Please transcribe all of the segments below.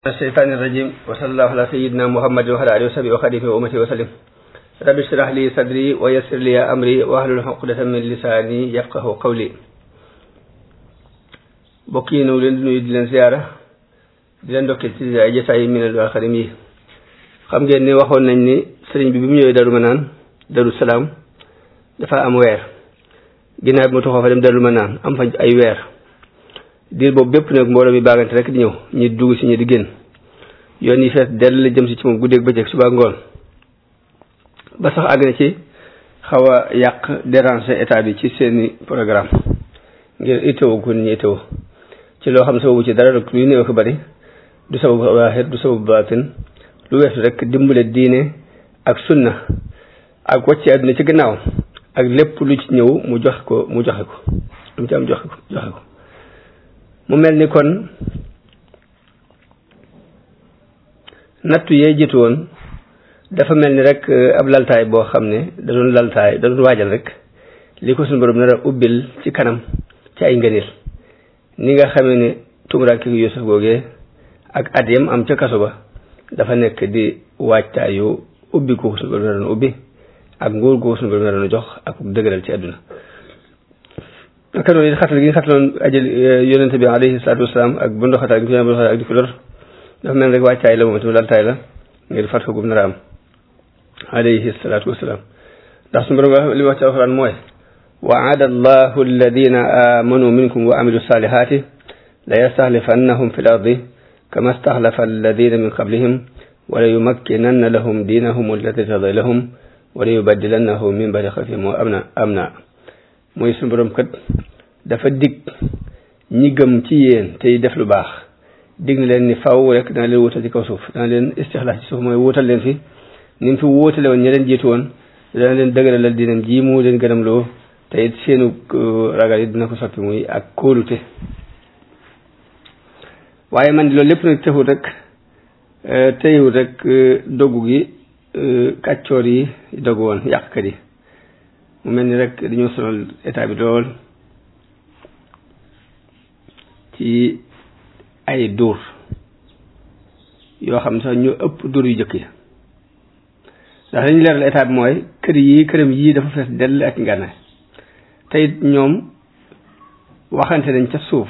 الشيطان الرجيم وصلى الله على سيدنا محمد وعلى اله وصحبه وخليفه وامته وسلم رب اشرح لي صدري ويسر لي امري واحلل عقدة من لساني يفقه قولي bokk yi ñu leen di nuyu di leen ziyaara di leen ndokkeel ci ay jotaay yi minal wal xarim yi xam ngeen ni waxoon nañ ni sëriñ bi bi mu ñëwee Darou Manaan Darou Salaam dafa am weer ginnaaw bi mu toxoo fa dem Darou Manaan am fa ay weer diir boobu bépp nag mbooloo mi baagante rek di ñëw ñi dugg si ñi di génn yoon yi fees dell la jëm si ci moom guddeeg bëccëg suba ngoon ba sax àgg na ci xaw a yàq déranger état bi ci seeni programme ngir itteewu ko nit ñi itteewu ci loo xam sababu ci dara rek luy néew ko bari du sababu waaxir du sababu baatin lu weesu rek dimbale diine ak sunna ak wàcce àdduna ci gannaaw ak lépp lu ci ñëw mu joxe ko mu joxe ko lu mu ci am joxe ko joxe ko mu mel ni kon nattu yee jiitu woon dafa mel ni rek ab laltaay boo xam ne da doon laltaay da doon waajal rek li ko suñu borom nar a ubbil ci kanam ci ay ngëneel ni nga xamee ne tumuraanke gu Yuusuf googee ak at yam am ca kaso ba dafa nekk di waajtaayu ubbi ko suñu borom naroon ubbi ak nguur gu suñu borom naroon jox ak dëgëral ci àdduna naka noonu it xatal gi nga xataloon ajal yonente bi alayhi salaatu wasalaam ak bu ndoxatal gi bu ndoxatal ak di ko lor dafa mel rek wàccaay la moom itam laltaay la ngir fat ko gum nar a am alayhi salaatu wasalaam ndax suñu borom li wax ci alxuraan mooy waada allahu alladina amanu minkum wa amilu salihati la yastaxlifannahum fi l ardi kama staxlafa alladina min qablihim wala yumakkinanna lahum diinahum alladi radi lahum wala yubaddilannahum min badi xafihim amna amna mooy suñu borom kat dafa dig ñi gëm ci yéen tey def lu baax dig na leen ni faw rek dana leen wutal ci kaw suuf dana leen istixlaas ci suuf mooy wutal leen fi ni mu fi wóotale woon ña leen jiitu woon dana leen dëgëralal dinam ji mu leen gërëm loo te it seenu ragal yi dina ko soppi muy ak kóolute waaye man di loolu lépp nag texul rek teyul rek doggu gi kàccoor yi doggu woon yàqkat yi mu mel ni rek dañoo sonal état bi lool ci ay dóor yoo xam sax ñu ëpp dóor yu jëkk yi ndax dañu leeral état bi mooy kër yi këram yii dafa fees dell ak ngànnaay te it ñoom waxante nañ ca suuf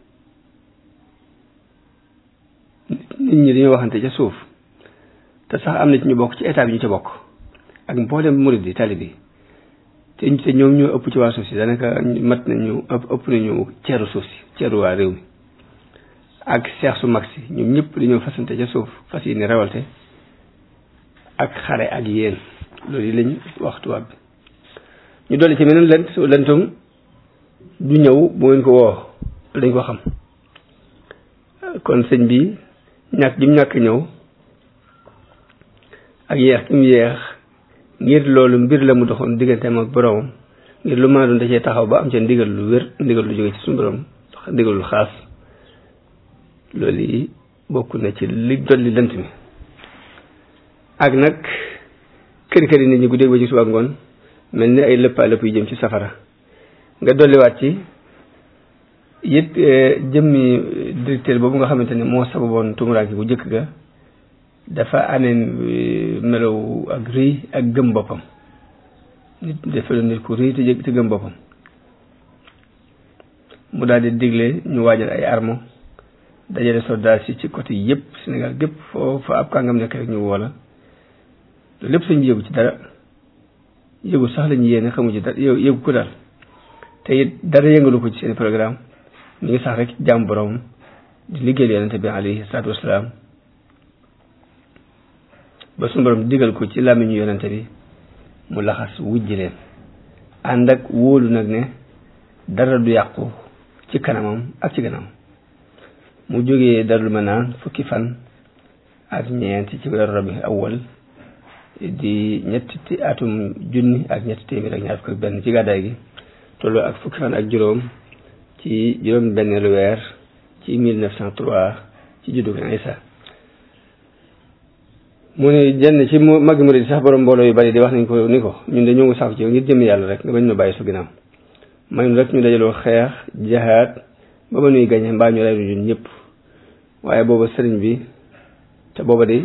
nit ñi dañoo waxante ca suuf te sax am na ci ñu bokk ci état bi ñu ca bokk ak mboolem murid yi tali bi te te ñoom ñoo ëpp ci waa suuf si daanaka mat nañu ëpp ëpp nañu ceeru suuf si ceeru waa réew mi ak seex su mag si ñoom ñëpp dañoo fasante ca suuf fas yi ni rewalte ak xare ak yéen loolu yi lañ wax tubaab bi ñu dolli ci meneen lent lentum du ñëw bu ngeen ko woo dañ ko xam kon sëñ bi ñàkk gi mu ñàkk ñëw ak yeex gi mu yeex ngir loolu mbir la mu doxoon digganteem ak boroomam ngir lu mën a doon da cee taxaw ba am ca ndigal lu wér ndigal lu jóge ci suñu borom ndigalul xaas loolu yi bokk na ci li dolli lënt mi ak nag kër kër yi nit ñi guddeeg ba ci suba ngoon mel ni ay lëppaa lëpp yu jëm ci safara nga dolliwaat ci it jëmmi directeur boobu nga xamante ne moo sababoon tumuraanke bu jëkk ga dafa amee melow ak rëy ak gëm boppam nit dafa doon nit ku rëy te te gëm boppam mu daal di digle ñu waajal ay armo dajale soldat si ci côté yëpp Sénégal gépp foofu ab kàngam nekk rek ñu woola loolu lépp sañ yëgu ci dara yëgu sax lañu yéene xamu ci dara yëgu ko daal te it dara yëngalu ko ci seen programme mi ngi sax rek jàmm borom di liggéeyal yonente bi alayhi salaatu wasalaam ba suñu borom digal ko ci làmmiñu yonente bi mu laxas wujji leen ànd ak wóolu nag ne dara du yàqu ci kanamam ak ci gannaam mu jógee Darou Manaan fukki fan ak ñeent ci weeru rabi awwal di ñetti atum junni ak ñetti téeméer ak ñaar fukk ak benn ci gàddaay gi tolloo ak fukki fan ak juróom ci juróom benneelu weer ci 1903 ci juddu Isa mu ne jenn ci magi murid sax borom mbooloo yu bari di wax nañ ko ni ko ñun de ñoo ngi saaf ci yow ngir jëm yàlla rek nga bañ ñu bàyyi su ginnaaw may rek ñu dajaloo xeex jahaat ba ba nuy gañe mbaa ñu rey ñun ñëpp waaye booba sëriñ bi te booba de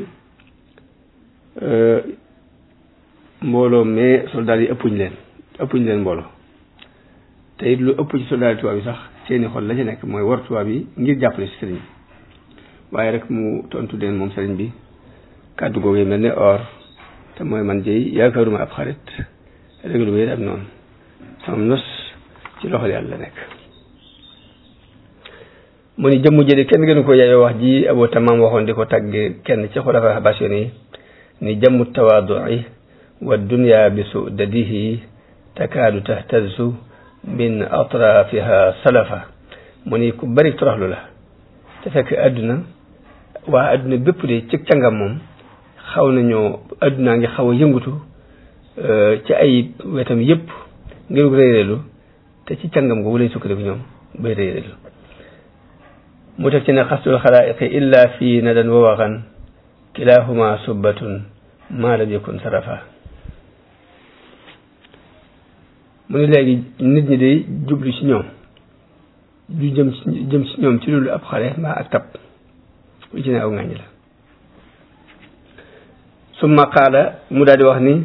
mbooloo mais soldaar yi ëppuñ leen ëppuñ leen mbooloo te it lu ëpp ci soldaar yi tubaab yi sax seeni xol la ci nekk mooy war tubaab yi ngir jàppale si sëriñ bi waaye rek mu tontu leen moom sëriñ bi kàddu googu mel ne or te mooy man jëy yaakaaruma ab xarit régalu ba am noonu sama nos ci loxol yàlla nekk mu ni jëmm jëli kenn gënu ko yaayoo wax ji Abu Tamaam waxoon di ko tagge kenn ci xulafa habashin yi ni jëmmu tawaadui wa dunya bi sudadihi takaadu tahtazu min atrafiha salafa mu ni ku bari toroxlu la te fekk àdduna waa àdduna bépp de ci cangam moom xaw nañoo àddunaa ngi xaw a yëngutu ci ay wetam yépp ngir réeréelu te ci cangam googu lañ sukkandiku ñoom bay réeréelu mu teg ci ne xastul xalaayiqi illa fi nadan wa waxan kilahuma subbatun ma lam yakun sarafa mu ne léegi nit ñi day jublu ci ñoom du jëm ci jëm ci ñoom ci loolu ab xale mbaa ak tab lu ci ne aw ngàññ la summa qaala mu daal di wax ni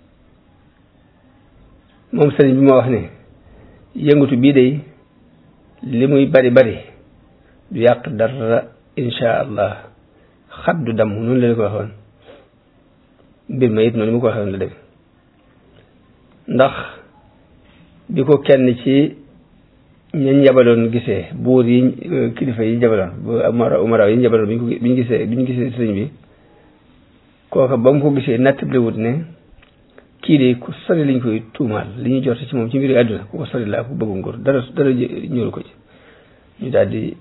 moom sëriñ bi ma wax ne yëngatu bii day li muy bari bari du yàq dara insha allah xat du damm noonu la ko waxoon mbir ma it noonu mu ko waxoon la dem ndax bi ko kenn ci ñañ jabaloon gisee buur yi kilifa yi jabaloon bu umara yi jabaloon bi ñu ko bi ñu gisee bi ñu gisee sëriñ bi kooka ba mu ko gisee nattablewut ne kii de ku sori lañ koy tuumaal li ñuy jot ci moom ci mbiri àdduna ku ko sori laa ku bëggu nguur dara dara ñëwul ko ci ñu daal di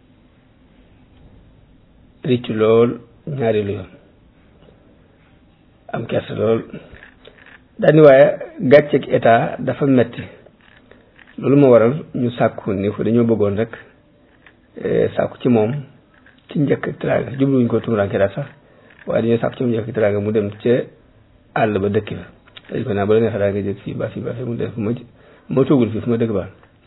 riccu lool ñaareelu yoon am kersa lool daal ni waaye gàcceeg état dafa metti loolu moo waral ñu sàkku ni ko dañoo bëggoon rek sàkku ci moom ci njëkk ak teraanga jubluwuñ ko tumuraanke daal sax waaye dañoo sàkku ci moom njëkk ak teraanga mu dem ca àll ba dëkk fa dañ ko naa ba la neexee daal nga jëg fii ba fii ba fii mu def ma ma toogul fii fu ma dëkk baax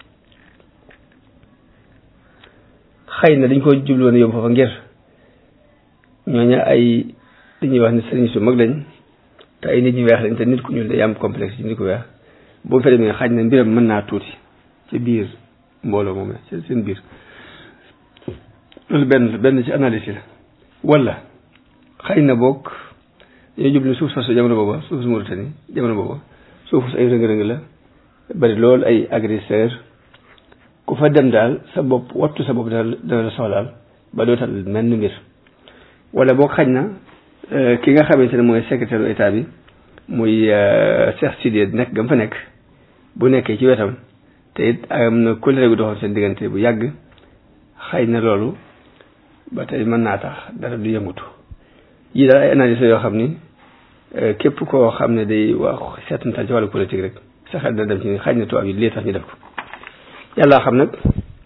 xëy na dañ ko jubluwoon yóbbu foofa ngir ñooña ay dañuy wax ne sëriñ su mag lañ te ay nit ñu weex lañ te nit ku ñuul day am complexe ci nit ku weex boo fa demee xaj na mbiram mën naa tuuti ci biir mbooloo moom ci seen biir loolu benn benn ci analyse la wala xëy na boog dañoo jublu suuf soosu jamono booba suuf su Mauritanie jamono booba suuf su ay rëng-rëng la bari lool ay agresseur ku fa dem daal sa bopp wattu sa bopp daal dana la soxlaal ba dootal mel ni mbir wala boog xaj na ki nga xamante ne mooy secrétaire état bi muy Cheikh Sidiye nekk gam fa nekk bu nekkee ci wetam te it am na kóllëre gu doxoon seen diggante bu yàgg xëy na loolu ba tey mën naa tax dara du yëngutu yii daal ay analyse yoo xam ni képp koo xam ne day wax seetantal ci wàllu politique rek sa xel dana dem ci xaj na tubaab yi lii tax ñu def ko yàlla xam nag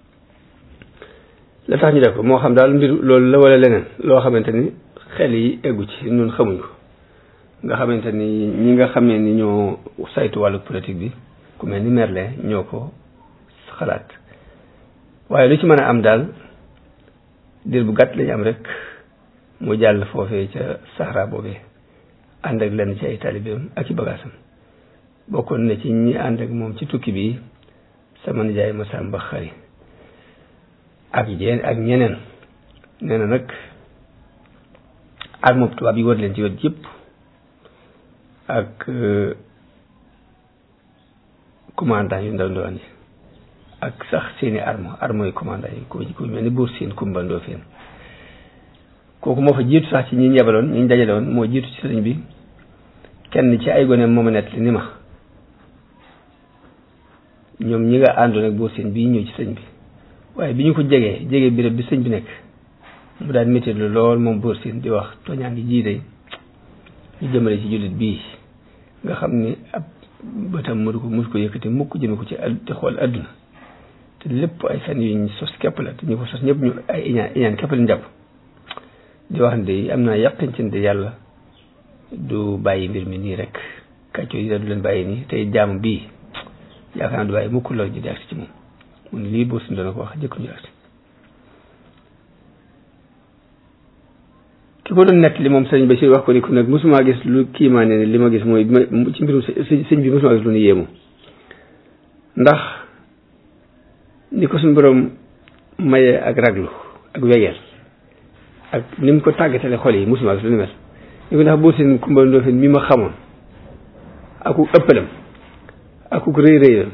la tax ñu def ko moo xam daal mbir loolu la wala leneen loo xamante ni xel yi eggu ci ñun xamuñ ko nga xamante ni ñi nga xamee ni ñoo saytu wàllu politique bi ku mel ni Merlin ñoo ko xalaat waaye lu ci mën a am daal diir bu gàtt lañu am rek mu jàll foofee ca Sahara boobee ànd ak lenn ci ay taalibeem ak ci bagaasam bokkoon na ci ñi ànd ak moom ci tukki bi sama nijaay Masamba Xari ak yéen ak ñeneen nee na nag arme tubaab yi wër leen ci wet yëpp ak commandant yu ndaw ndawaan yi ak sax seeni arme arme yu commandant yi ku ku mel ni buur seen kumbandoo feen kooku moo fa jiitu sax ci ñi ñebaloon ñi dajale woon moo jiitu ci sëriñ bi kenn ci ay gone mooma nett li ni ma ñoom ñi nga àndoon ak buur seen bii ñëw ci sëñ bi waaye bi ñu ko jegee jegee béréb bi sëñ bi nekk mu daan métti lu lool moom buur seen di wax tooñaa ngi jii day ñu jëmale ci jullit bii nga xam ni ab bëtam mënu ko mësu ko yëkkati mukk jëme ko ci di xool adduna te lépp ay fen yuñ sos képp la te ñu ko sos ñëpp ñu ay iñaan iñaan képp lañ jàpp di wax ne am naa yàqin ci ne yàlla du bàyyi mbir mi nii rek kàcco yi da du leen bàyyi nii tey jaam bii yaakaar naa du bàyyi mukk lor ji di agsi ci moom mun lii buur si doona ko wax jëkk ñu agsi ki ko doon nett li moom sëñ Bachir wax ko ni ko nag mosuma gis lu kiimaane ne li ma gis mooy ci mbirum sëñ bi mosuma gis lu nu yéemu ndax ni ko suñu borom mayee ak raglu ak wegeel ak ni mu ko tàggatale xol yi mosuma gis lu ni mel ni ko ndax boo seen Kumba Ndoofeen mi ma xamoon aku ëppalam aku rëy rëyam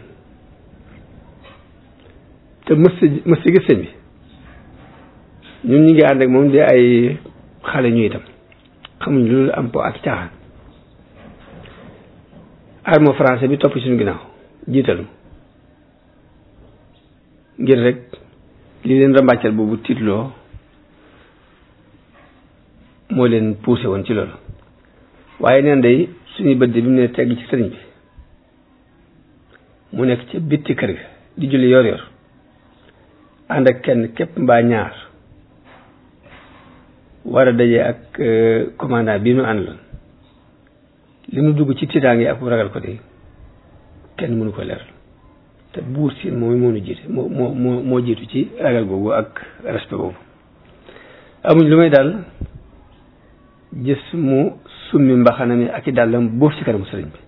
te mës si mës si gis sëñ bi ñun ñu ngi ànd ak moom di ay xale ñu itam xamuñ loolu am po ak caaxaan armo français bi topp suñu ginnaaw jiitalu ngir rek li leen rambàccal boobu tiitloo moo leen poussé woon ci loolu waaye neen day suñuy bët bi mu ne tegg ci sëriñ bi mu nekk ci bitti kër ga di julli yor yor ànd ak kenn képp mbaa ñaar war a daje ak commandant bi nu àndaloon li nu dugg ci tiitaange ak ragal ko de kenn mënu ko leeral te buur siin moom moo nu jiite moo moo moo moo jiitu ci ragal googu ak respect boobu amuñ lu may daal gis mu summi mbaxana mi ak i dàllam boof ci kanamu sëriñ bi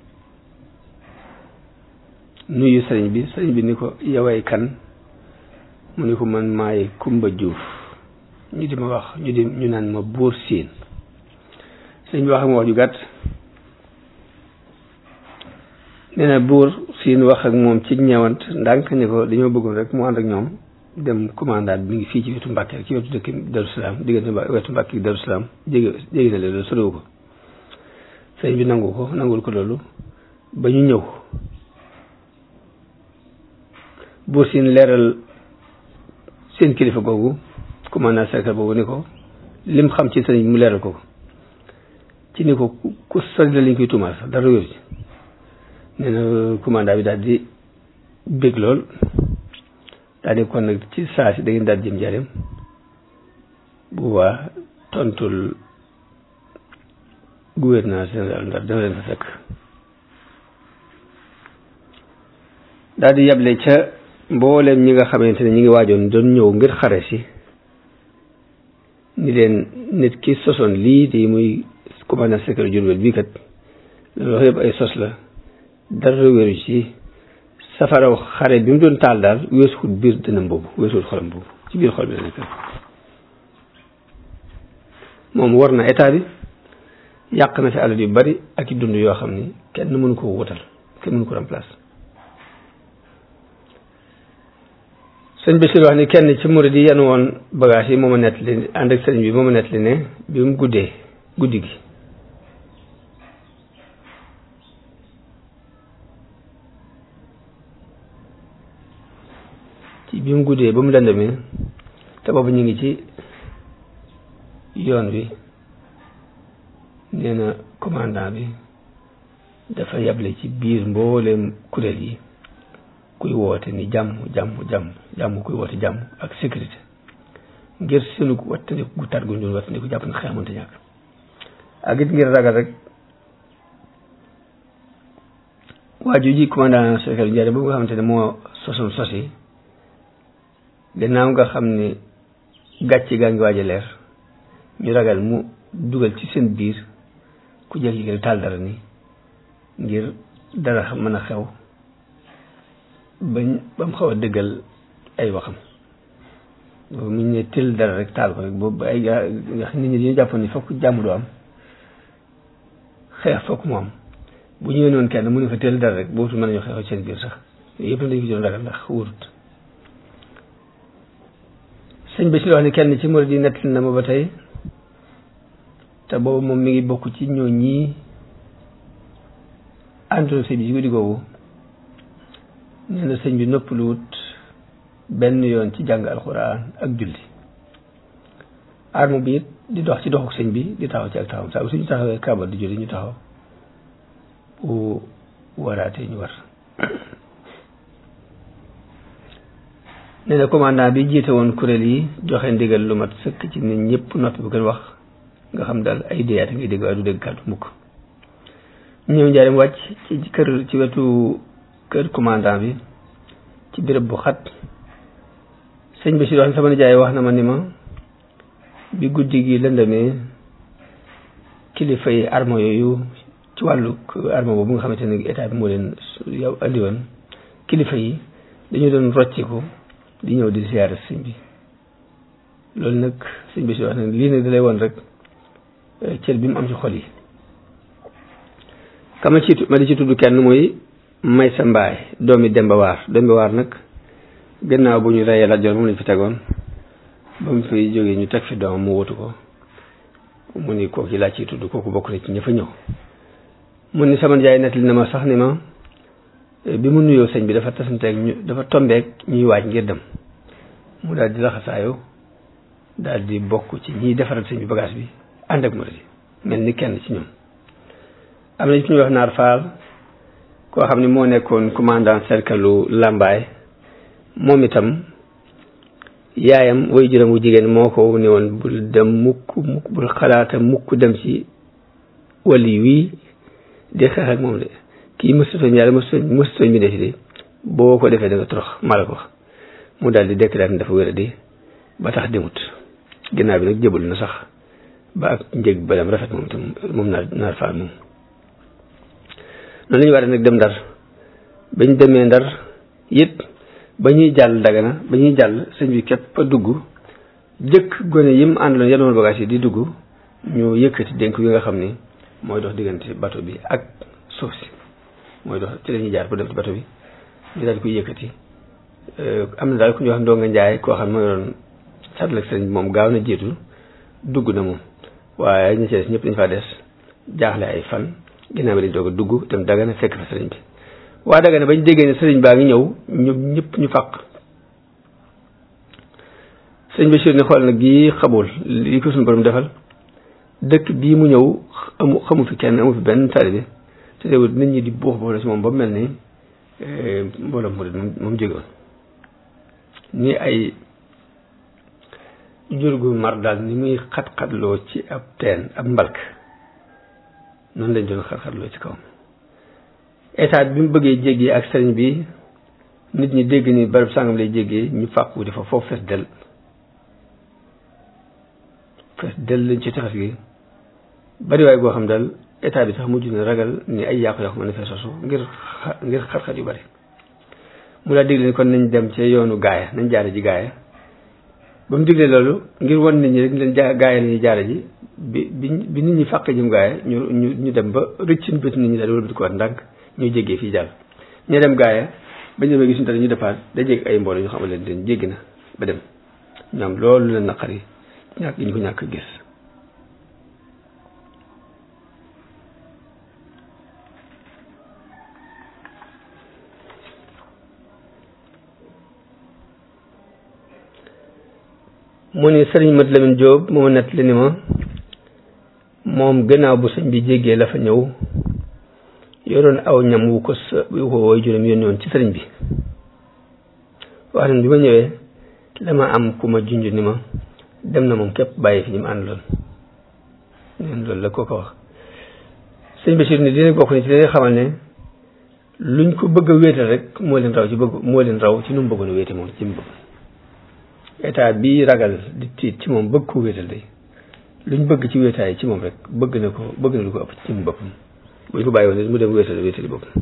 nuyu sëriñ bi sëriñ bi ni ko yoway kan mu ni ko man maay Kumba Juuf ñu di ma wax ñu di ñu naan ma buur siin sëriñ bi wax ak ma wax ju gàtt nee na buur siin wax ak moom ci ñeewant ndànk ni ko dañoo bëggoon rek mu ànd ak ñoom dem commandant bi mi ngi fii ci wetu Mbàkke ci wetu dëkk Daru Salaam diggante wetu Mbàkke Daru Salaam jege jege na leen loolu soriwu ko sëriñ bi nangu ko nangul ko loolu ba ñu ñëw buur siin leeral seen kilifa googu commandant cercle boobu ni ko lim xam ci sëriñ bi mu leeral ko ci ni ko ku sori la liñ koy tuumaal sax dara wéru ci nee na commandant bi daal di bég lool daal di kon nag ci saa si da ngeen daal jëm jareem bu boobaa tontul gouverneur général Ndar dana leen fa fekk daal di yable ca mbooleem ñi nga xamante ne ñi ngi waajoon doon ñëw ngir xare si ni leen nit ki sosoon lii di muy commandant secret Jurbel bii kat loolu wax yëpp ay sos la dara wéru ci safaraw xare bi mu doon taal daal weesuwut biir dënam boobu weesuwut xolam boobu ci biir xol bi la nekk moom war na état bi yàq na fi alal yu bari ak i dund yoo xam ni kenn mënu ko wutal kenn mënu ko remplacer sëñ Bachir wax ni kenn ci murid yi yan woon bagage yi moo ma nettali ànd ak sëriñ bi moo ma nettali ne bi mu guddee guddi gi ci bi mu guddee ba mu lëndamee te boobu ñu ngi ci yoon wi nee na commandant bi dafa yable ci biir mbooleem kuréel yi kuy woote ni jàmm jàmm jàmm jàmm kuy woote jàmm ak sécurité ngir seenu wattandiku gu tar gu ñu doon wattandiku jàpp na xeex mënta ñàkk ak it ngir ragal rek waaju ji commandant secrétaire njare boobu nga xamante ne moo sosoon sos yi gannaaw nga xam ne gàcce gaa ngi waaj a leer ñu ragal mu dugal ci seen biir ku jékki-jékki taal dara ni ngir dara mën a xew bañ ba mu xaw a dëggal ay waxam boobu mu ne tël dara rek taal ko rek boobu ay gaa nit ñi dañu jàppoon ni fokk jàmm du am xeex fokk mu am bu ñëwee noonu kenn mu ne fa tël dara rek boobu mën nañu xeexoo seen biir sax yooyu yëpp dañu ko doon ragal ndax wóorut sëñ bi si wax ni kenn ci murid yi nettali na ma ba tey te boobu moom mi ngi bokk ci ñoo ñii àndoon sëñ bi ci guddi googu nee na sëñ bi noppaluwut benn yoon ci jàng alxuraan ak julli arme bi it di dox ci doxuk sëñ bi di taxaw ci ak taxaw saa bu suñu taxawee kaabar di julli ñu taxaw bu waraatee ñu war nee na commandant bi jiite woon kuréel yi joxe ndigal lu mat sëkk ci nit ñëpp noppi bu gën wax nga xam daal ay déyaate ngay dégg waaye du dégg kàddu mukk ñëw njaarim wàcc ci kër ci wetu kër commandant bi ci béréb bu xat sëñ bi si wax sama nijaay wax na ma ni ma bi guddi gi lëndamee kilifa yi armo yooyu ci wàllu armo boobu nga xamante ne état bi moo leen yow andi woon kilifa yi dañu doon rocciku di ñëw di ziyaare sëñ bi loolu nag sëñ bi si wax ne lii nag da lay woon rek cër bi mu am ci xol yi kama ci ma di ci tudd kenn mooy may sa mbaay doomi Demba Waar Demba Waar nag gannaaw bu ñu reyee la joor moom lañ fi tegoon ba mu fi jógee ñu teg fi doomam mu wutu ko mu ni kooku laa ciy tudd kooku bokk na ci ña fa ñëw mu ni sama jaay nettali na ma sax ni ma bi mu nuyoo sëñ bi dafa tasanteeg ñu dafa tombeek ñuy waaj ngir dem mu daal di laxasaayu daal di bokk ci ñiy defaral sëñ bi bagage bi ànd ak murid mel ni kenn ci ñoom am na ci ñuy wax naar faal koo xam ne moo nekkoon commandant cercle lu Lambaay moom itam yaayam way juróom wu jigéen moo ko ne woon bul dem mukk mukk bul xalaata mukk dem ci wali wii di xeex ak moom de kii mësutooñ yàlla mësutooñ mësutooñ bi def de boo ko defee da nga torox mala ko wax mu daal di déclaré dafa wér di ba tax demut ginnaaw bi nag jëbal na sax ba ak njëg balam rafet moom itam moom naar naar faal moom noonu la ñu war nag dem ndar bañ demee ndar it ba ñuy jàll dagana ba ñuy jàll sëñ bi képp a dugg jëkk gone yim àndaloon yenoon bagage yi di dugg ñu yëkkati dénk yi nga xam ni mooy dox diggante bato bi ak suuf si mooy dox ci la ñuy jaar pour dem ci bato bi ñu daal di koy yëkkati am na daal ku ñuy wax ndonga njaay koo xam ne mooy doon sàttal ak sëñ bi moom gaaw na jiitu dugg na moom waaye ñi ci des ñëpp dañ faa des jaaxle ay fan ginnaaw bi dañ doog a dugg dem dagana fekk fa sëriñ bi waa dagana bañ déggee ne sëriñ baa ngi ñëw ñu ñëpp ñu fàq sëriñ Bachir ni xool nag gii xamul li ko suñu borom defal dëkk bii mu ñëw amu xamu fi kenn amu fi benn taalibe te teewul nit ñi di buux boo la si moom ba mel ni mbooloo mu moom moom jógewoon ni ay jur gu mar daal ni muy xat-xatloo ci ab teen ab mbalk noonu lañ doon xat-xatloo ci kawam état bi mu bëggee jéggee ak sëriñ bi nit ñi dégg ni barab sàngam lay jéggee ñu fàq wuti fa foofu fees del fees del lañ ci tefes gi bariwaay goo xam daal état bi sax mujj na ragal ni ay yàqu-yàqu mën na fee sosu ngir ngir xat-xat yu bari mu daa digle ni kon nañ dem ci yoonu gaaya nañ jaare ji gaaya ba mu diglee loolu ngir wan nit ñi rek leen ja gaaya la ñuy jaare ji bi bi bi nit ñi fàq jëm gaaya ñu ñu ñu dem ba rëcc bët nit ñi daal wala bët ko war ndànk ñu jéggee fii jàll ñu dem gaaya ba ñu demee gis ñu tane ñu defaat da jégg ay mbooloo ñu xamal leen den jéggi na ba dem ñoom loolu leen naqari ñàkk ñu ko ñàkk gis mu ni sëriñ Mat Lamin Jóob moo nett li ni ma moom gannaaw bu sëñ bi jéggee la fa ñëw yoroon aw ñam wu ko sa wu ko woy juróom yónni woon ci sëriñ bi wax nañ bi ma ñëwee dama am ku ma junj ni ma dem na moom képp bàyyi fi ñu mu àndaloon neen loolu la koo ko wax sëñ Bachir ni dina bokk ni ci leen xamal ne luñ ko bëgg a wéetal rek moo leen raw ci bëgg moo leen raw ci nu mu bëggoon a wéete moom ci mu bëgg état bi ragal di tiit ci moom bëgg ko wéetal day luñ bëgg ci wéetaay ci moom rek bëgg na ko bëgg na lu ko ëpp ci mu boppam bu ñu ko bàyyi woon mu dem wéetal wéetali boppam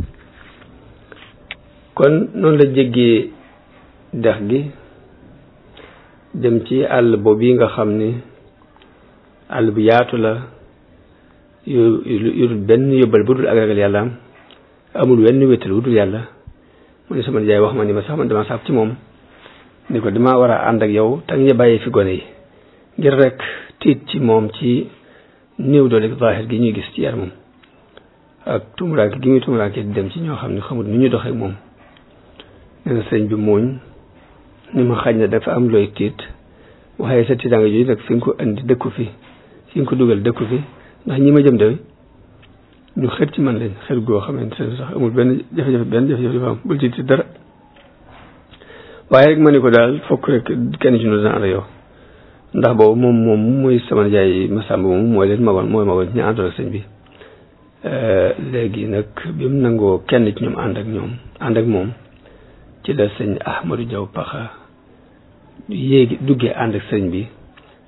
kon noonu la jéggee dex gi dem ci àll boobu yi nga xam ni àll bu yaatu la yu yu benn yóbbal bu dul ak ragal yàlla am amul wenn wéetal bu dul yàlla mu ne sama jaay wax ma ni ma sax man dama saab ci moom ni ko dama war a ànd ak yow te nga bàyyi fi gone yi ngir rek tiit ci moom ci néew doole zahir gi ñuy gis ci yaramam ak tumuraanke gi muy tumuraanke di dem ci ñoo xam ne xamut nu ñu doxee moom nee na sëñ bi mooñ ni ma xañ na dafa am looy tiit waaye sa tiitaanga jooju nag fi nga ko indi dëkku fi fi nga ko dugal dëkku fi ndax ñi ma jëm de ñu xër ci man lañ xër goo xamante ne sax amul benn jafe-jafe benn jafe-jafe dafa am bul ci dara waaye rek ma ni ko daal fokk rek kenn ci ñu dana ànd yow ndax boobu moom moom muy sama jaay Masamba moom mooy leen magoon mooy magoon ñu àndoon ak sëñ bi léegi nag bi mu nangoo kenn ci ñoom ànd ak ñoom ànd ak moom ci la sëñ Ahmadou Diaw Paxa yéegi duggee ànd ak sëñ bi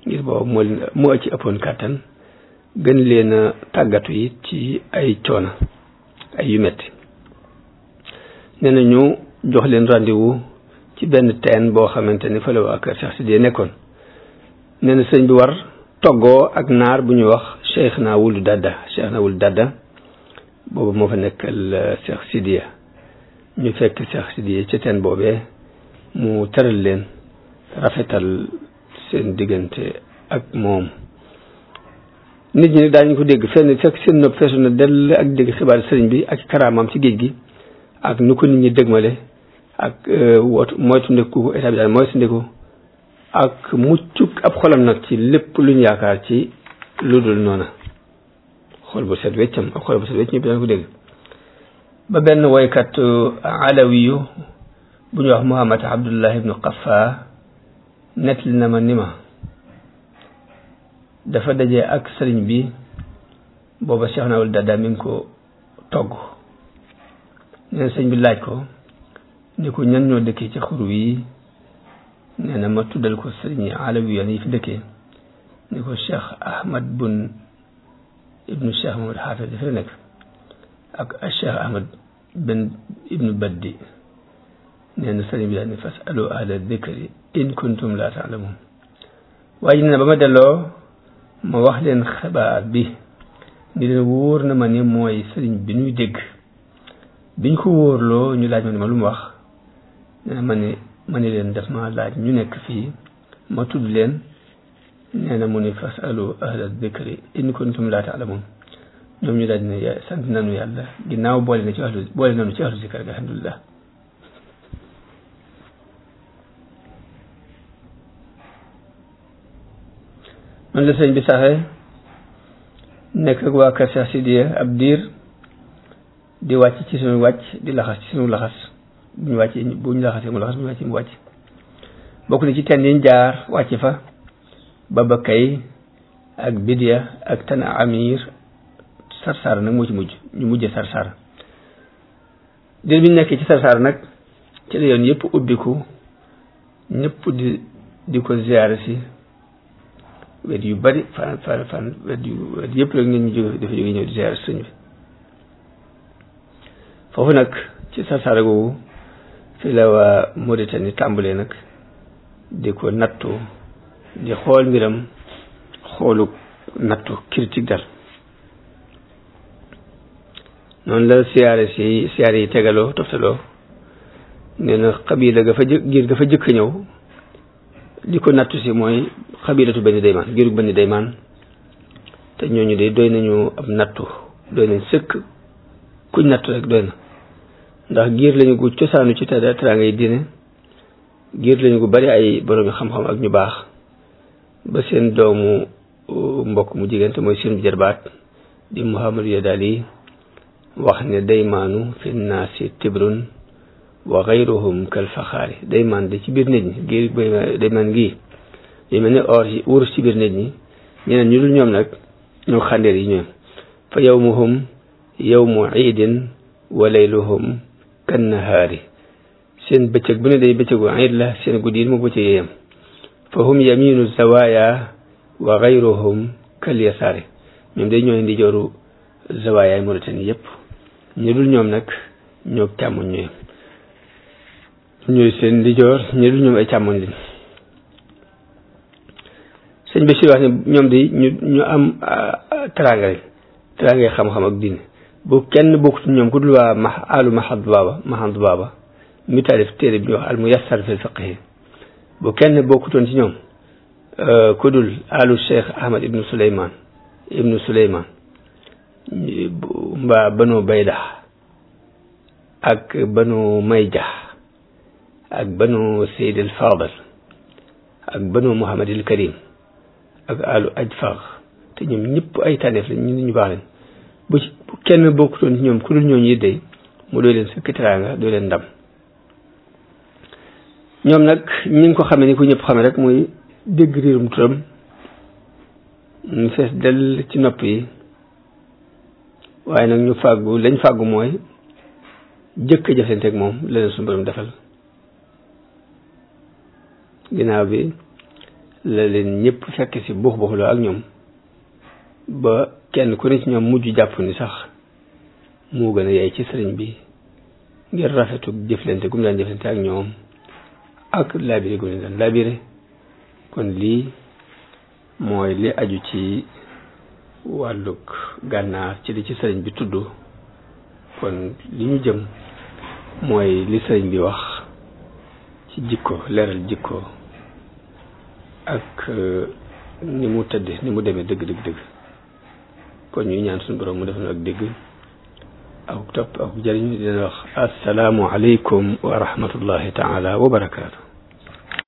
ngir boobu moo leen moo ci ëppoon kàttan gën leen a tàggatu yi ci ay coono ay yu metti nee na ñu jox leen rendez-vous ci benn teen boo xamante ni fa la waa kër Cheikh Sidiye nekkoon nee na sëñ bi war toggoo ak naar bu ñuy wax Cheikh naa wulu dadda Cheikh naa wulu dadda boobu moo fa nekkal Cheikh Sidiye ñu fekk Cheikh Sidiye ci teen boobee mu tëral leen rafetal seen diggante ak moom nit ñi nag daañu ko dégg fenn fekk seen nopp feesu na dell ak dégg xibaar sëriñ bi ak karaamam ci géej gi ak nu ko nit ñi dëgmale ak wootu moytu ndeku état bi daal moytu ndeku ak muccuk ab xolam nag ci lépp lu ñu yaakaar ci lu dul noona xol bu set weccam ak xol bu set wecc ñëpp daan ko dégg ba benn woykat alawiyu bu ñuy wax Muhammad Abdullah ibnu Qafa nettali na ma ni ma dafa daje ak sëriñ bi booba Cheikh Nawul Dada mi ngi ko togg nee na sëriñ bi laaj ko ni ko ñan ñoo dëkkee ci xur wi nee na ma tuddal ko sëriñ alawi yoon yi fi dëkkee ni ko Cheikh Ahmad bun ibnu Cheikh Mohamad Hafiz dafa nekk ak Cheikh Ahmad ben ibnu Baddi nee na sëriñ bi daal ni fas alu ahla dikri in kuntum la taalamun waaye ji nee na ba ma delloo ma wax leen xibaar bi ni leen wóor na ma ni mooy sëriñ bi ñuy dégg biñ ko wóorloo ñu laaj ma ne ma lu mu wax nee na ma ne ma ne leen daf ma laaj ñu nekk fii ma tudd leen nee na mu ni fas alu ahla dikri in kuntum la taalamun ñoom ñu daal ne sant nañu yàlla ginnaaw boole na ci ahlu boole nañu ci ahlu zikar ga alhamdulillah man la sëñ bi saxee nekk ak waa kër Cheikh Sidiye ab diir di wàcc ci suñu wàcc di laxas ci suñu laxas bu ñu wàccee bu ñu laxasee mu laxas bu ñu wàccee mu wàcc bokk na ci teen yiñ jaar wàcc fa baba kay ak bidia ak tan amir sarsara nag moo ci mujj ñu mujjee sarsara diir bi ñu nekkee ci sarsara nag ci la yoon yëpp ubbiku ñëpp di di ko ziyaare si wet yu bari fan fan fan wet yu wet yëpp rek nit ñi jóge dafa jóge ñëw di ziyaare sëñ bi foofu nag ci sarsara googu fi la waa Mauritanie tàmbalee nag di ko nattu di xool mbiram xoolu nattu critique dal noonu la siyaare si siyaare yi tegaloo toftaloo nee na xabila ga fa jë giir ga fa jëkk ñëw li ko nattu si mooy xabilatu benn daymaan giirug benn daymaan te ñooñu de doy nañu ab nattu doy nañ sëkk kuñ nattu rek doy na ndax giir lañu gu cosaanu ci tada teraanga yi diine giir lañu gu bari ay boroomi xam-xam ak ñu baax ba seen doomu mbokk mu jigéen te mooy seen jarbaat di Muhammad Yadali wax ne daymaanu fi naasi tibrun wa xayruhum kal faxaari daymaan de ci biir nit ñi giir daymaan gii yu mel ne or yi wurus ci biir nit ñi ñeneen ñu dul ñoom nag ñoo xàndeer yi ñoom fa yawmuhum yawmu iidin wa layluhum kan nahaari seen bëccëg bu ne day bëccëgu iid la seen guddi yi mu bëccëg yeyam fa hum yaminu zawaya wa xayruhum kal yasaari ñoom day ñooy ndi jooru zawayaay Mauritanie yépp ñu dul ñoom nag ñoo càmmoñ ñooy ñooy seen ndi joor ñu dul ñoom ay càmmoñ lañ sëñ Bachir wax ne ñoom de ñu ñu am teraanga lañ teraanga yi xam-xam ak diine bu kenn bokkut ñoom ku dul waa ma alu mahad baaba mahad baaba mi taalif téere bi ñuy wax al muyassar fil fiqhi bu kenn bokkutoon ci ñoom ku dul alu cheikh ahmad ibnu suleyman ibnu suleyman mbaa banu bayda ak banu mayja ak banu seyd al fadal ak banu muhammad al karim ak alu ajfar te ñoom ñëpp ay tànneef lañ ñu ñu baax lañ bu ci bu kenn bokkutoon ci ñoom ku dul ñooñu yëddee mu doy leen sëkk teraanga doy leen ndam ñoom nag ñi ngi ko xamee ni ku ñëpp xamee rek muy dégg riirum turam ñu fees dell ci nopp yi waaye nag ñu fàggu lañ fàggu mooy jëkk a jëflanteeg moom leneen suñu borom defal ginnaaw bi la leen ñëpp fekk si buux buuxloo ak ñoom ba kenn ku ne ci ñoom mujj jàpp ni sax moo gën a yey ci sëriñ bi ngir rafetu jëflante gum daan jëflante ak ñoom ak laabire gum leen daan laabire kon lii mooy li aju ci wàllug gànnaar ci li ci sëriñ bi tudd kon li ñu jëm mooy li sëriñ bi wax ci jikko leeral jikko ak ni mu tëdde ni mu demee dëgg dëgg dëgg kon ñuy ñaan suñu borom mu def na ak dégg ak topp ak jëriñ dina wax assalaamu aleykum wa rahmatullahi taala wa barakaatu